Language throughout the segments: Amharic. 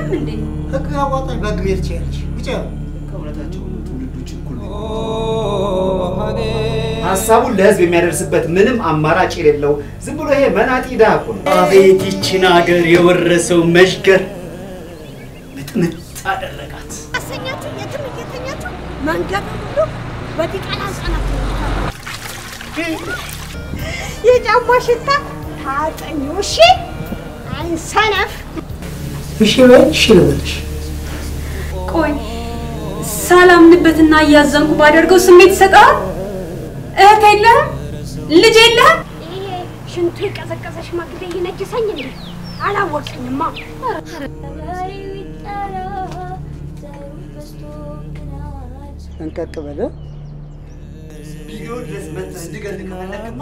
የለም እንዴ? ህግ አዋጣኝ በህግ መሄድ ትችያለሽ። ብቻ ከእውነታቸው ነው ትውልዶች እኩል ነው። ሀሳቡን ለህዝብ የሚያደርስበት ምንም አማራጭ የሌለው ዝም ብሎ ይሄ መናጢ ድሃ እኮ ነው። አቤት ይችን ሀገር የወረሰው መሽገር ምጥምጥ አደረጋት። አሰኛችሁ የትም እየተኛችሁ መንገድ ሁሉ በዲቃላ ህጻናት የጫማ ሽታ ታጠኙ። እሺ አይሰነፍ እሺ በይ እሺ ልበልሽ። ቆይ ሳላምንበትና እያዘንኩ ባደርገው ስሜት ይሰጣል? እህት የለህም? ልጅ የለህም? ይሄ ሽንቱ የቀዘቀዘ ሽማግሌ ይነጅሰኝ እንዴ? አላወቀኝማ። ጠንቀቅ በለ። ቪዲዮ ድረስ መጥተህ እንድገል ከፈለግማ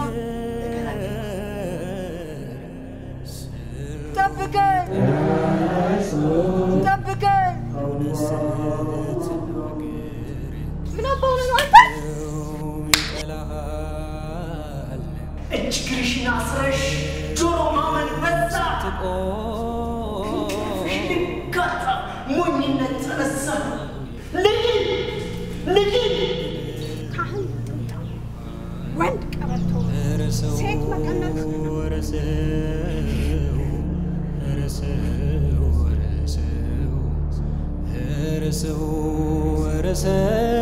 ጠብቀኝ ጠብቀኝ። ምን አባው ነው አንተ? እጅ ግርሽን አስረሽ ጆሮ ማመን በዛ ሽንካታ ሞኝነት ተነሳ ልጅ ልጅ ካህን ጥምጣም፣ ወንድ ቀበቶ፣ ሴት መቀነት ረሰው ረሰው